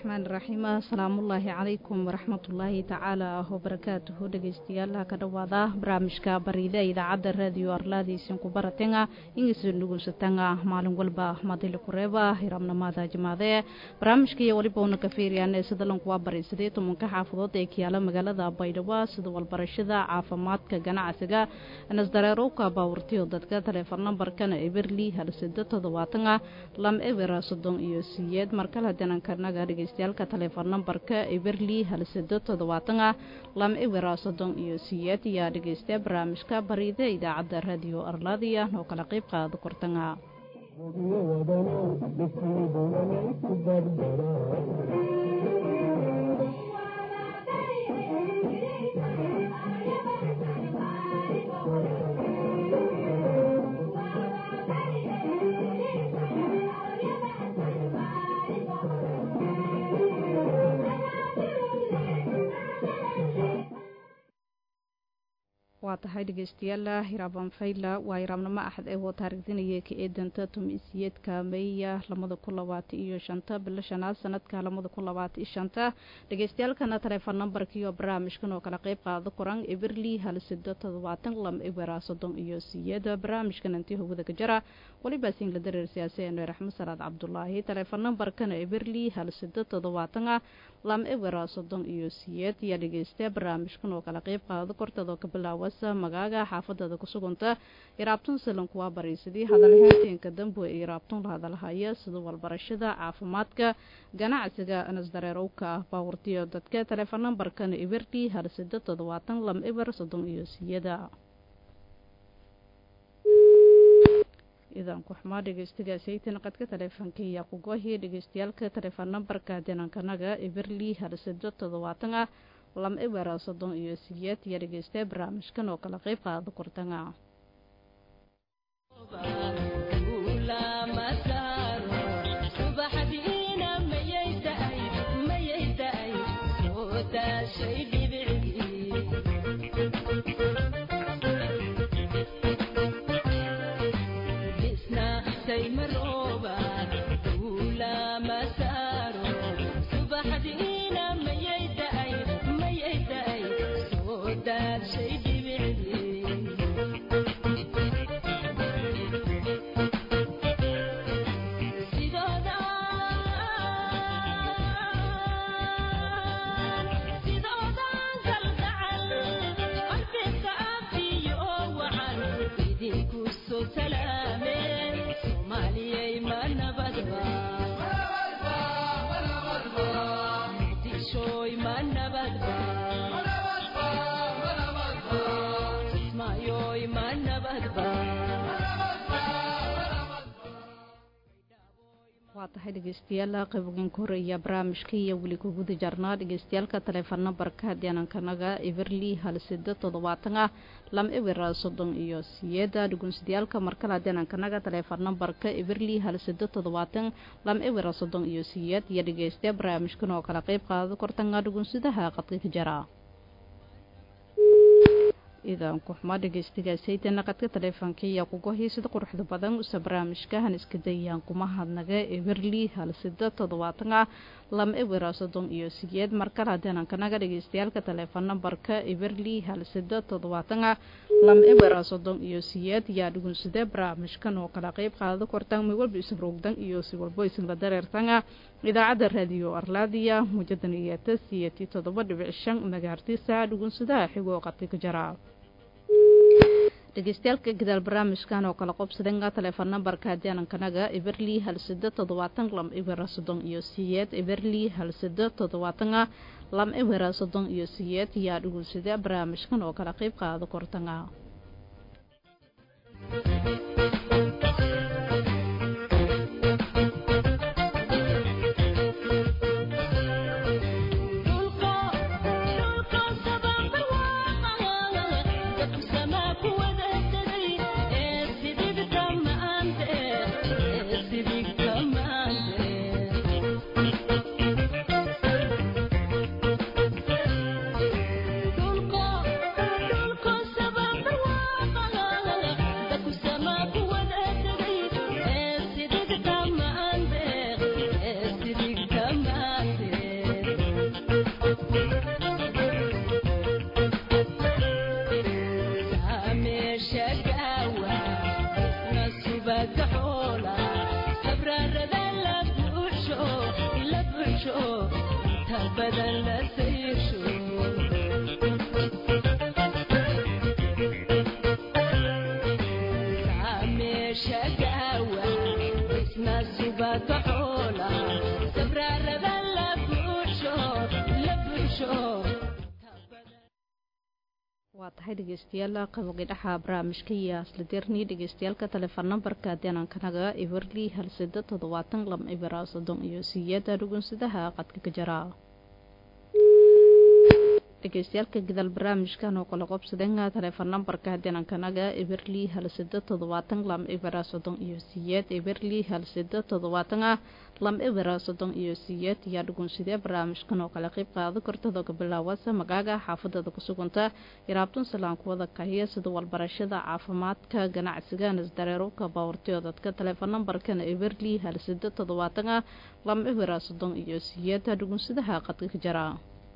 raxmaan raxiim asalaamullaahi calaykum waraxmatullaahi tacaala wabarakaatuhu dhegeystayaal ka dhowaada barnaamijka bariida idaacadda raadiyo arlaadiisin ku baratenga ingisa nugunsatanga maalin walba madili kureeba hiramnamaada jimaade barnaamijka iyo weliba una ka fiiriyaan sadalanku waa bariisadii tobanka xaafadood ee kiyaala magaalada baydhabo sida walbarashada caafimaadka ganacsiga nasdareerowka baawurtiyo dadka taleefon nambarkana eberli halsida toddobaatanga lam ebera soddon iyo siyeed markale danankanaga dhegeystayaalka taleefon nambarka eberli halsida toddobaatanga lam ebera soddon iyo siyeed ayaa dhegeysta barnaamijka bariida idaacadda raadiyo arlaadiya oo kala qayb qaada kortanga waa tahay dhegeystayaal hiraabaan fayla waa hiraabnimo axad ee woo taarigdinaya ka eedanta tumisiyeedka meeya lamada kun labaatan iyo shanta bilo shanaad sanadka lamada kun labaatan iyo shanta dhegeystayaalkana taleefon nambarkiiyo barnaamijkan oo kala qeyb qaada koran eberli hal sida toddobaatan lam ebera soddon iyo siyeed barnaamijkan intii hawada ka jara weliba singla dareer siyaasi ener axmed salaad cabdulaahi taleefon nambarkana eberli hal sida toddobaatan lam ebera soddon iyo siyeed ayaa dhegeysta barnaamijkan oo kala qeyb qaada kortadoo ka bilaawa magaaga xaafadada ku suganta iraabtun salanku waa bariisadii hadalheenteenka dambu ee iraabtun la hadalhaya sida walbarashada caafimaadka ganacsiga nasdareerowka ah baawurtiyo dadka taleefon nambarkana eberli hal sida toddobaatan lam eber soddon iyo siyada idan kuxmaa dhegeystigaasaytan qadka taleefonka iyo kugohi dhegeystayaalka taleefon nambarka dinankanaga eberli hal sida toddobaatan ah lam ebera soddon iyo siyeed iyo dhegeystay barnaamijkan oo kala qayb qaada kortanga waa tahay dhegeystayaal qayboganka horeeya barnaamijka iyo weli ku guda jarnaa dhegeystayaalka taleefon nambarka deenankanaga eberli hal sida toddobaatan ah lam ebera soddon iyo siyeeda dhugunsadayaalka markala deenankanaga taleefon nambarka eberli hal sida toddobaatan lam ebera soddon iyo siyeed iyo dhegeystaya barnaamijkan oo kala qayb qaada kortanga dhugunsadaha qadka ka jara idan kuxuma dhegeystigaasaytana qadka taleefonka iyo kugohi sida quruxda badan usa barnaamijkahan iska dayaan kuma hadnaga eberli hal sida toddobaatan ah lam ebera soddon iyo siyeed markale hadeenankanaga dhegeystayaalka taleefon nambarka eberli hal sida toddobaatan ah lam ebera soddon iyo siyeed yaa dhugunsada barnaamijkan oo kala qayb qaada kortaan mi walba isroogdan iyo si walbo isla dareertanga idaacadda raadiyo arlaadiya mujadan iyo tasiyati toddoba dhibic shan magaartiisa dhugunsadaha xigoo qadka ka jara dhegeystayaalka gadaal barnaamijkan oo kala qobsadanga taleefon nambarka deenankanaga eberli hal sida toddobaatan lam ebera soddon iyo siyeed eberli hal sida toddobaatan ah lam ebera soddon iyo siyeed yaa dhugunsada barnaamijkan oo kala qayb qaada kortanga Dulko, dulko sabab barwaaqo waa tahay dhegeystayaal qabogii dhaxa barnaamijka iyo asladeerni dhegeystayaalka telefoon nambarka deenankanaga everly hal sida toddobaatan lam ibira soddon iyo siyeeda dhugunsadaha qadka ka jara dhegeystayaalka gadaal barnaamijkan oo kala qobsadeen telefoon nambarka deenankanaga everly hal sida toddobaatan lam ibira soddon iyo siyeed everly hal sida toddobaatan ah lam ibira soddon iyo siyeed ayaa dhugunsidee barnaamijkan oo kale qayb qaado kartada ka bilaawasa magaaga xaafadada ku suganta yaraabtun salaan kuwada kahiya sida walbarashada caafimaadka ganacsiga nasdareerowka baawartiyo dadka telefoon nambarkan everly hal sida toddobaatan ah lam ibira soddon iyo siyeed dhugunsidaha qadka ka jara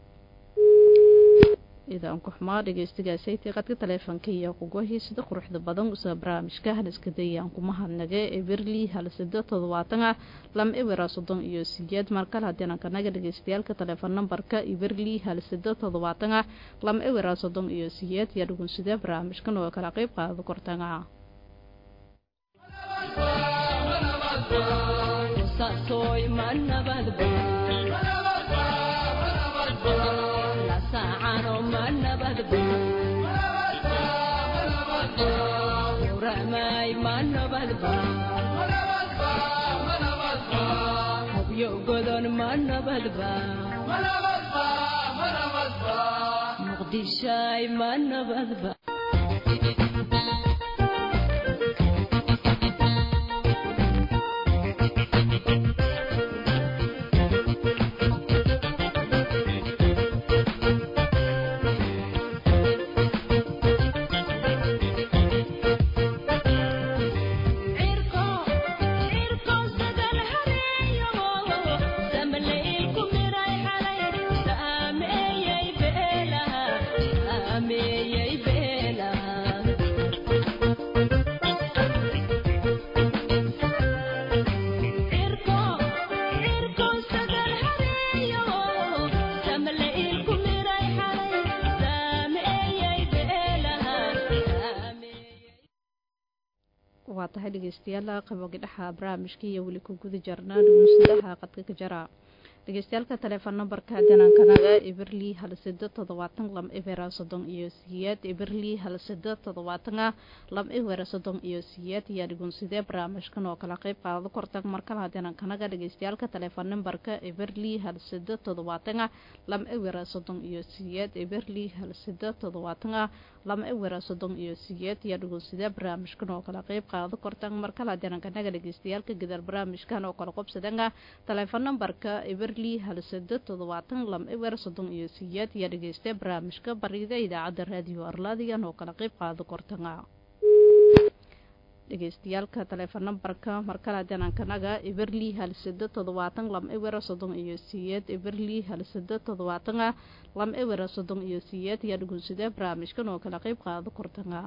idaan ku xumaa dhegeystigaasaytay qadka taleefonka iyo kugohii sida quruxda badan usa barnaamijka haliska dayaan kuma hadnage everly hal sida toddobaatan ah lam ibira soddon iyo siyeed markale hadeenankanaga dhegeystayaalka telefoon nambarka everly hal sida toddobaatan ah lam ibira soddon iyo siyeed yaa dhugunsidee barnaamijkan oo kala qayb qaado kortanga muqdishay ma nabadba waa tahay dhegeystayaal qaboogi dhaxa barnaamijka iyo weli ku guda jarnaa dhugunsadaha qadka ka jara dhegeystayaalka telefoon nambarka danankanaga eberli hal sida toddobaatan lam ebera soddon iyo siyeed eberli hal sida toddobaatan ah lam ebera soddon iyo siyeed ayaa dhugunsidee barnaamijkan oo kala qayb qaado kortag markalaha danankanaga dhegeystayaalka telefoon nambarka eberli hal sida toddobaatan ah lam ebera soddon iyo siyeed eberli hal sida toddobaatan ah lam ebera soddon iyo siyeed ayaa dhugunsidee barnaamijkan oo kala qayb qaado kortag markalaha danankanaga dhegeystayaalka gadaal barnaamijkan oo kala qobsadanga telefoon nambarka eber hal sida toddobaatan lam eber soddon iyo siyeed ayaa dhegeystay barnaamijka bariida idaacadda raadiyo arlaadigan oo kala qayb qaado kortanga dhegeystayaalka telefoon nambarka markale danankanaga eberli hal sida toddobaatan lam eber soddon iyo siyeed eberli hal sida toddobaatan ah lam eber soddon iyo siyeed ayaa dhugunsidee barnaamijkan oo kala qayb qaado kortanga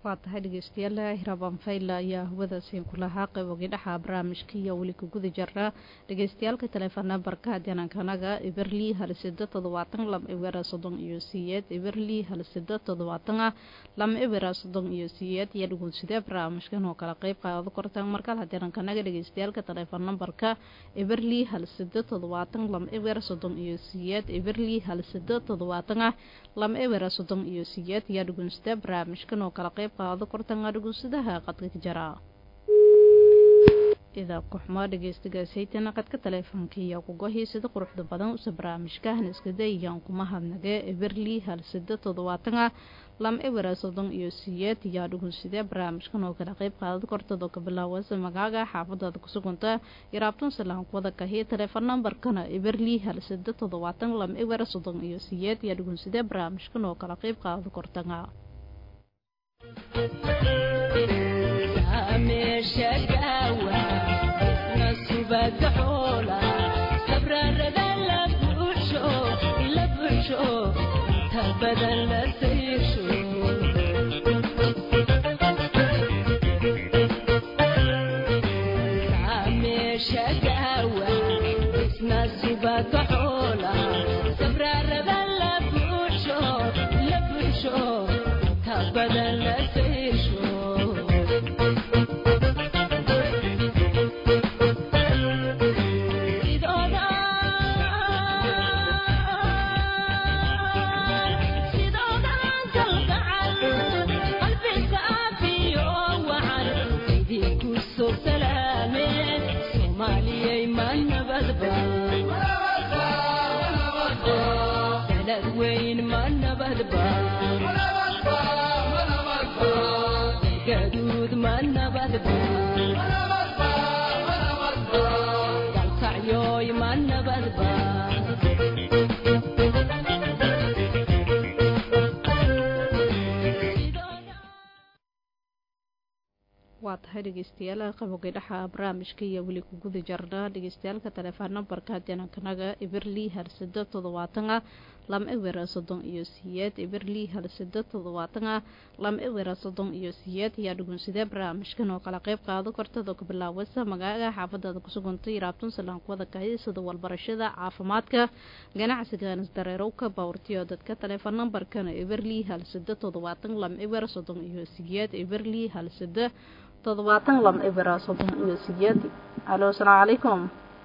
waa tahay dhegeystayaal hiraban fayla ayaa hawadaasiin kulahaa qaybogii dhaxa barnaamijka iyo weli ka guda jirnaa dhegeystayaalka teleefon nambarka janaankanaga iberli hal sida toddobaatan lam ibera soddon iyo siyeed iberli hal sida toddobaatan ah lam ibera soddon iyo siyeed iyo dhugunsidee barnaamijkan oo kala qeyb qaado kortaan markale janaankanaga dhegeystayaalka teleefon nambarka iberli hal sida toddobaatan lam ibera soddon iyo siyeed iberli hal sida toddobaatan ah lam ibera soddon iyo siyeed iyo dhugunsidee barnaamijkan oo kala qeyb qaado kortanga dhugunsadaha qadka ka jara idaa kuxmaa dhegeystigaasaytana qadka taleefoonka iyo kugohii sida quruxda badan usa barnaamijkahan iskada iyaan kuma hadnage eberli hal sida toddobaatan ah lam ebera soddon iyo siyeed iyaa dhugunsidee barnaamijkan oo kala qeyb qaadad kortado ka bilaawasa magaaga xaafadaada kusuganta yaraabtun salaan kuwada kahiya teleefon nambarkana eberli hal sida toddobaatan lam ebera soddon iyo siyeed iyaa dhugunsidee barnaamijkan oo kala qeyb qaadad kortanga waa tahay dhegeystayaal qabogay dhaxa barnaamijka iyo weli ku guda jarna dhegeystayaalka teleefon nambarka janankanaga iberli hal sida toddobaatan ah lam ewera soddon iyo siyeed iberli hal sida toddobaatan ah lam ewera soddon iyo siyeed ayaa dhugunsidee barnaamijkan oo kala qeyb qaado kortado ka bilaawasa magaaga xaafadaada kusugantay raabtun salaankuwada kahi sida walbarashada caafimaadka ganacsiga nisdareerowka bawrtiyo dadka teleefon nambarkana iberli hal sida toddobaatan lam ewera soddon iyo siyeed iberli hal sida toddobaatan lam ibera soddon iyo siyeed alo asalaamu calaykum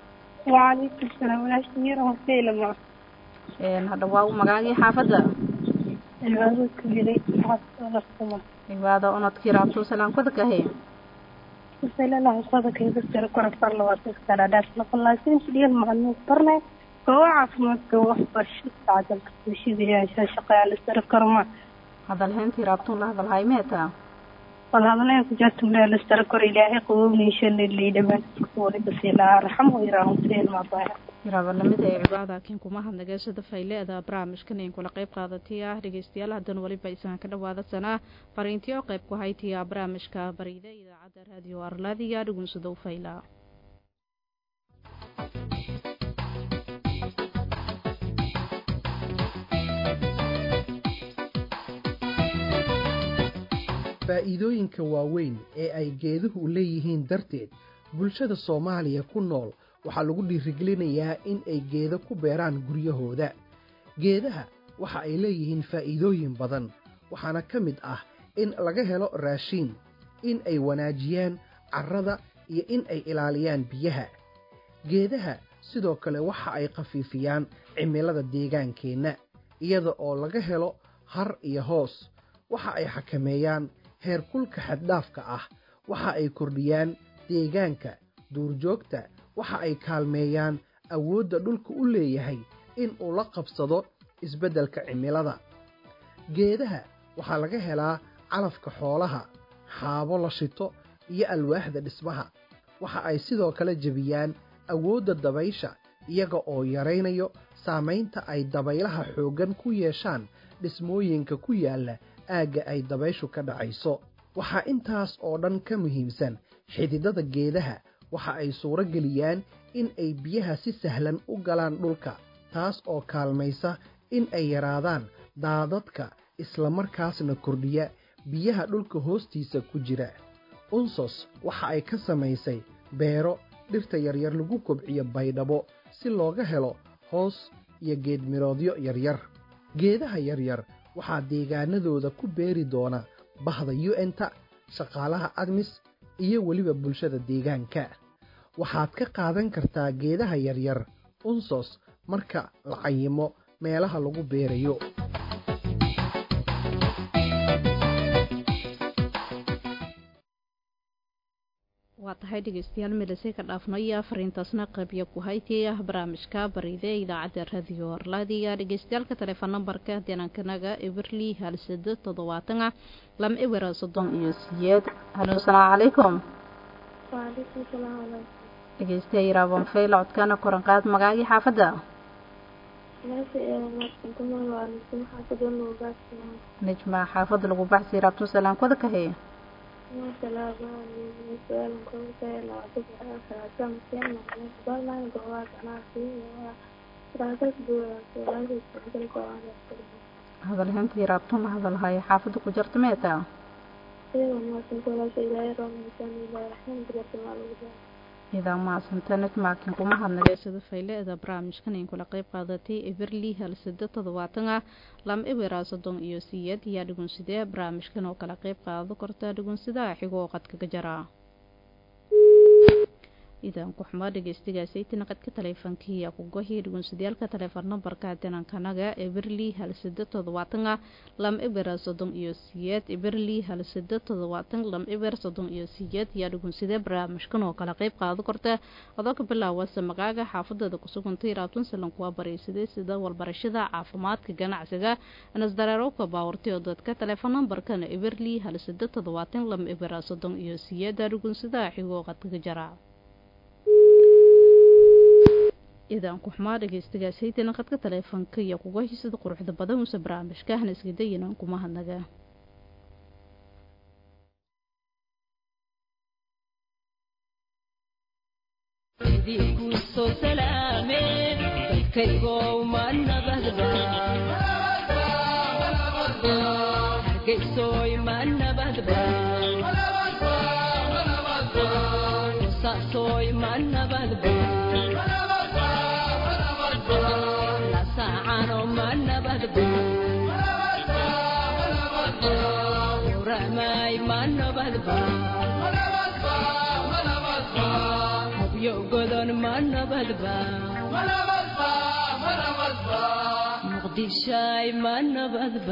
wacalaykum salaam walaashiyar hoseelama hadha waa magaagii xaafadda cibaado ku jiray xaafadasuma cibaado unadkii raabtuu salaankuda kahe kusalalaha sadakayga sare korafar labaataskadhadhaas laqalaasin dhiyal macluumaad barnay goobo caafimaadka waxbarasho tacdalka bulshada yaasha shaqaale sare karma hadalhayntii raabtuun la hadalhay meetaa walhadalaya kujaartumleelastara kor ilaahay qawowniishanilii dhamaankuwalibasiilaa raxamo iraahumseel maabaya iraabalamid ee cibaada kiin kuma hadnageesada fayleeda barnaamijkan in kula qeyb qaadatay ah dhegeystayaal haddana weliba isaan ka dhawaada sanaa fariintiyo qeyb ku haytiya barnaamijka bariida idaacadda raadiyo arlaadiya dhugunsadow fayla faa'iidooyinka waaweyn ee ay geeduhu leeyihiin darteed bulshada soomaaliya ku nool waxaa lagu dhiirigelinayaa in ay geedo ku beeraan guryahooda geedaha waxa ay leeyihiin faa'iidooyin badan waxaana ka mid ah in laga helo raashiin in ay wanaajiyaan carrada iyo in ay ilaaliyaan biyaha geedaha sidoo kale waxa ay khafiifiyaan cimilada deegaankeenna iyada oo laga helo har iyo hoos waxa ay xakameeyaan heerkulka xaddhaafka ah waxa ay kordhiyaan deegaanka duurjoogta waxa ay kaalmeeyaan awoodda dhulka u leeyahay in uu la qabsado isbeddelka cimilada geedaha waxaa laga helaa calafka xoolaha xaabo la shito iyo alwaaxda dhismaha waxa ay sidoo kale jebiyaan awoodda dabaysha iyaga oo yaraynayo saamaynta ay dabaylaha xooggan ku yeeshaan dhismooyinka ku yaalla aagga ay dabayshu ka dhacayso waxaa intaas oo dhan ka muhiimsan xididada geedaha waxa ay suuro geliyaan in ay biyaha si sahlan u galaan dhulka taas oo kaalmaysa in ay yaraadaan daadadka islamarkaasna kordhiya biyaha dhulka hoostiisa ku jira unsos waxa ay ka samaysay beero dhirta yaryar lagu kobciyo baydhabo si looga helo hoos iyo geedmiroodyo yaryar geedaha yaryar waxaa deegaanadooda ku beeri doona bahda yu-enta shaqaalaha admis iyo weliba bulshada deegaanka waxaad ka qaadan kartaa geedaha yaryar unsos marka la cayimo meelaha lagu beerayo waa tahay dhegeystayaal midhase ka dhaafnaya fariintaasna qaybya ku haytaya barnaamijka bariide idaacadda radio orlaadiga dhegeystayaalka teleefon nambarka denankanaga eberli halsado toddobaatana lam ebera soddon iyo siyeed halo asalaamu calaykum waalaikum salaam dhegeystayaa yiraaban fayla codkaana koran qaad magaagii xaafadda nejma xaafadda lagu baxsi raabtun salaankooda ka heye hadalhayntii raabtun hadalhayo xaafadda ku jarta meetaa idaa maasanta nejmaakin kuma hadnageysada fayleeda barnaamijkan in kula qayb qaadatay eberli halsado toddobaatan ah lam ebera soddon iyo siyeed ayaa dhugunsidee barnaamijkan oo kala qayb qaado korta dhugunsidaha xigoo qadkaga jara idan ku xumaa dhegeystigaasaytina qadka taleefankiiya kugohi dhugunsidayaalka taleefon nambarka dinankanaga eberli halsado toddobaatan ah lam eber soddon iyo siyeed eberli halsado toddobaatan lam eber soddon iyo siyeed ayaa dhugunsidee barnaamijkan oo kala qayb qaado korta adoo ka bilaawasa magaaga xaafadada kusugantay raabtun salankuwaa baraysaday sida walbarashada caafimaadka ganacsiga nasdareerowka baawartay oo dadka taleefon nambarkana eberli halsado toddobaatan lam eber soddon iyo siyeed aa dhugunsidaha xigoo qadkaga jara idan ku xumaa dhegeystigaasaytana qadka taleefanka iyo kuga hisada quruxda badan uuse barnaamijka hana iskadayinan kuma hadnaga soo salaameen dadkaygow ma nabadba hargeysoy ma nabadba saasoy ma nabadba lasaacano ma nabadba uramay ma nabadba habyo godon ma nabadba muqdishay ma nabadba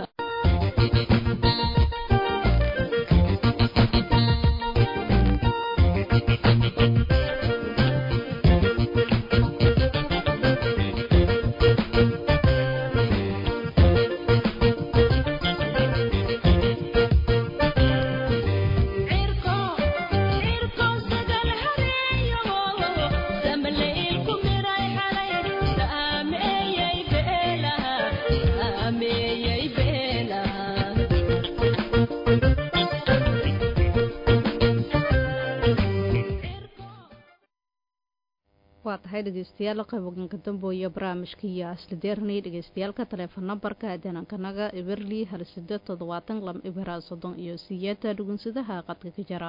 waa tahay dhegeystayaal qayboganka dambooya barnaamijka iyo asla deernay dhegeystayaalka taleefon nambarka danankanaga eberli halsado toddobaatan lam ibera soddon iyo siyeeta dhugunsadaha qadka ka jara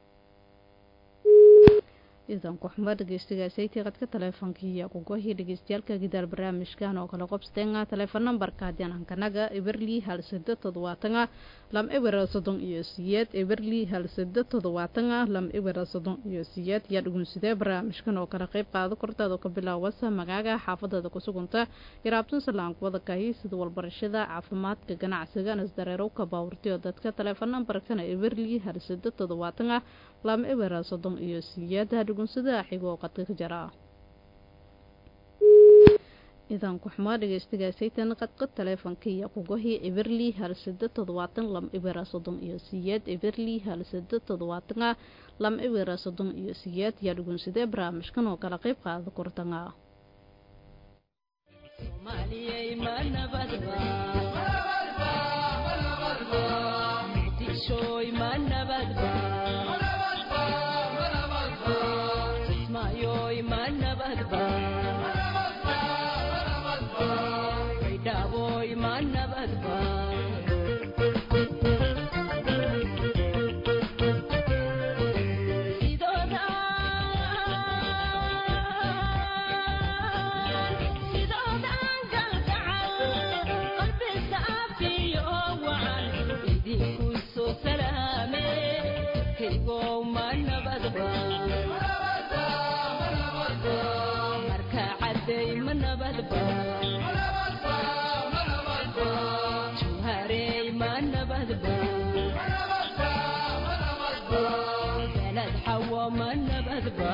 idan ku-xumo dhegeystigaasaytii qadka taleefonka iyo kugohii dhegeystayaalka gidaal barnaamijkan oo kale qobsteenga taleefon nambarka danankanaga eberli halsado toddobaatana lam ibera soddon iyo siyeed eberli halsado toddobaatana lam ibera soddon iyo siyeed yaa dhugunsidee barnaamijkan oo kale qayb qaado kortaad oo ka bilaawasa magaaga xaafadada kusugunta yaraabtun salaankuwada kahi sida walbarashada caafimaadka ganacsiga nasdareerowka baawurti oo dadka taleefon nambarkana eberli halsado toddobaatana lam ibera soddon iyo siyeed dhugunsada xigoo qadka ka jara idan ku-xumaa dhegeystigaasaytan qadqa taleefonka iyo kugohii eberli halsado toddobaatan lam ibera soddon iyo siyeed eberli halsado toddobaatana lam ibera soddon iyo siyeed yaa dhugunsidee barnaamijkan oo kala qayb qaada kortanga soomaaliyey ma nabadba muqdishoy ma nabadba kismaayoy ma nabadba baydhaaboy ma nabadba nabadba jawharey ma nabadba beled xawo ma nabadba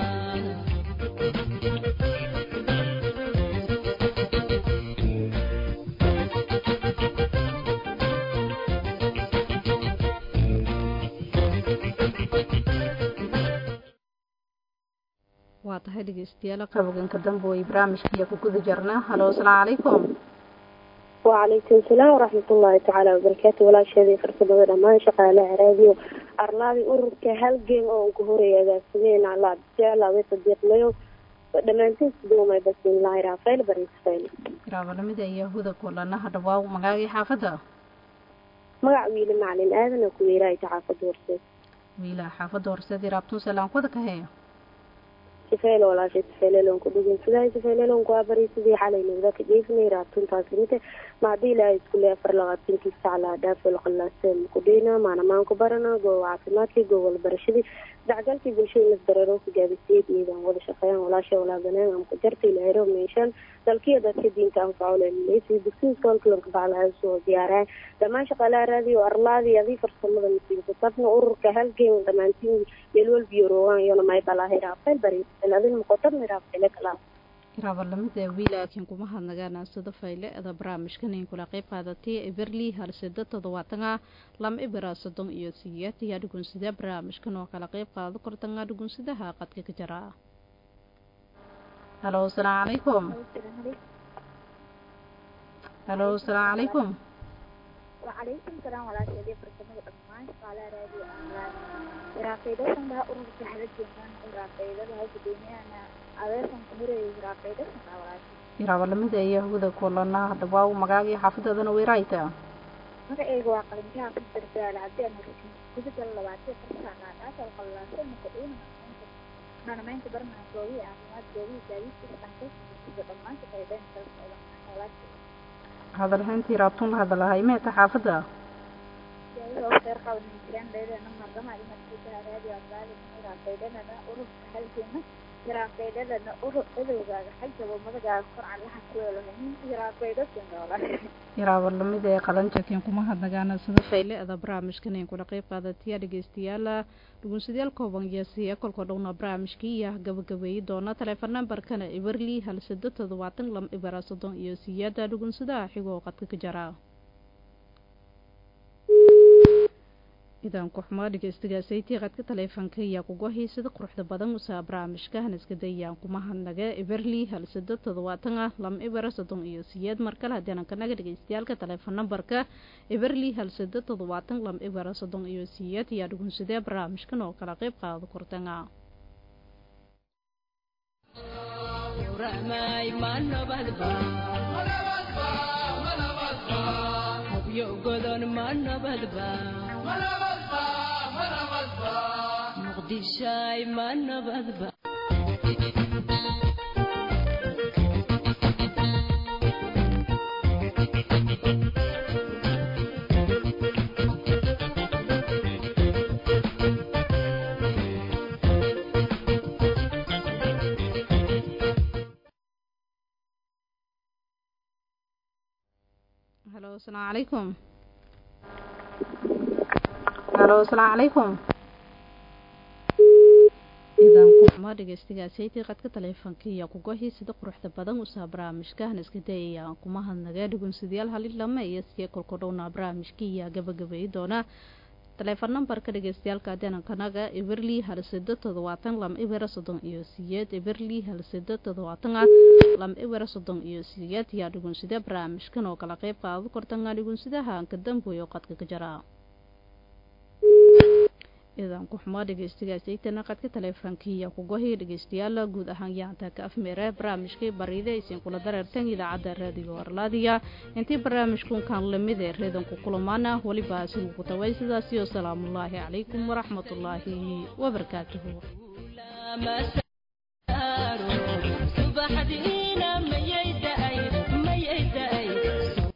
waa tahay dhegeystayaal qaboganka dambe way barnaamijkiiya ku guda jirnaa halo asalaamu calaykum وعليكم السلام ورحمة الله تعالى وبركاته ولا شيء فرصة بدر ما شقالة راديو أرلابي أورك هالجيم أو كهوري إذا سمين على جعل وصديق ليو دمانتين سدوما بس من الله رافيل بريس فيل iraabalamida iyo huda kulana hadhawaa magaagii xaafadda magac wiili macalin aadan oo kuweeraay taxaafad horseed wiilaa xaafadda horseed iraabtun salaan kuwada ka heeyo sifeel walaashay sifeeleelon ku dhigin sidaa sifeeleelon ku abari sidii xalay nabada ka jeefnay raabtuntaas mite ma haddii ilaahay iskuule afar labaatanki sac laa dhaafo laqalaaseen ku dhina maanamaan ku barana goowa caafimaadkii goowa walbarashadii dacgalkii bulshada nasdareero ku gaabisiyad iyadan wada shaqeeyaan walaasha walaaganeen ama ku jarta ilaahay roob meeshaan dalkiya dadka diinta anfaco leleysi dugsiga soolkalanka baclaha soo diyaaraan dhammaan shaqaalaha raadiyo arlaadii adii farsamada masiinka sabna ururka halgeen dhammaantiin yelwal biyorowan yona maybalahay raafeel bari adin muqotabna raafeele kalaa iraabalamida wiilaakiin kuma hadnagaan sida fayle ada barnaamijkan in kula qeyb qaadatay eberli halseda toddobaatanga lama ibira soddon iyo sideed ayaa dhugunsida barnaamijkan oo kala qeyb qaado kortanga dhugunsidaha qadka ka jira halo asalaamu calaykum halo asalaamu calaykum وعليكم السلام ورحمة الله وبركاته أجمعين على راديو أملاك راقيدة سنها أرد سحلة جنان راقيدة لها كديني أنا أبيسن كمري راقيدة سنها وراشي iraabalamida iyo huda kulana hadhawaa magaagii xaafadadana weeraayta magacayga waa qalinjaha ku dardaala haddii aan horeysin gudida labaatan farsaana dhaas oo qallaasay marka uuna manamaynta barnaa goobihi caafimaad goobihi gaadiidka dhaqanka dhammaan shaqeydeen kala socda walaasha hadalhaynta iraabtun la hadalahay meeta xaafadda iyadoo kheyr qabanin jiraan leedana mardama imarkiisaha raadiyo abdaali raaqeydhanana ururka halgeena raaqeydhanana urur edowgaaga xagjabo madagaaga kor calaha kuweelohanin raaqeydhasinoola iraabalamida ee qalanjakin kuma hadnagaana sida fayle ada barnaamijkan in kula qeyb qaadatiya dhegeystayaala dhugunsadayaal kooban yeesiya kolkoo dhowna barnaamijkii iyo gabagabeeyi doona teleefon nambarkana iberli hal sado toddobaatan lam ibara soddon iyo siyaada dhugunsadaha xigoo qadka ka jara idaanku xumaa dhegeystigaasaytii qadka taleefanka ayaa kuga hiisada quruxda badan usaa barnaamijka haniskadayaan kuma hadnaga iberli hal sado toddobaatan ah lam ibara soddon iyo siyeed mar kale haddii kanaga dhegeystayaalka taleefon nambarka iberli hal sado toddobaatan lam ibara soddon iyo siyeed ayaa dhugunsadee barnaamijkan oo kala qeyb qaado kortanga rahmay ma nabadba hubyo godon ma nabadba muqdishay ma nabadba halo asalaamu calaykum halo asalaamu calaykum idaanku xumaa dhegeystigaasaytii qadka taleefanka iyo kugohii sida quruxda badan usaa barnaamijka haniska dayaya kuma hadnaga dhugunsadayaal halilama iyo siya kolko dhowna barnaamijkii iyo gabagabeeyi doona taleefon nambarka dhegeystayaalka danankanaga iberli hal sado toddobaatan lam ibera soddon iyo siyeed iberli hal sado toddobaatan ah lam ibera soddon iyo siyeed yaa dhugunsida barnaamijkan oo kala qeyb qaado kortanga dhugunsidaha ka dambeeyo qadka ka jara idaanku xumaa dhegeystigaasaytana qadka taleefankiiya kugohi dhegeystayaal guud ahaan yaanta ka afmeere barnaamijkii bariide isin kula dareertan idaacadda raadiyo arlaadiya intii barnaamijkunkan lamid ee reedanku kulamaana weliba asigu ku tabay sidaasiyo salaamullaahi calaykum waraxmatullaahi wabarakaatuhu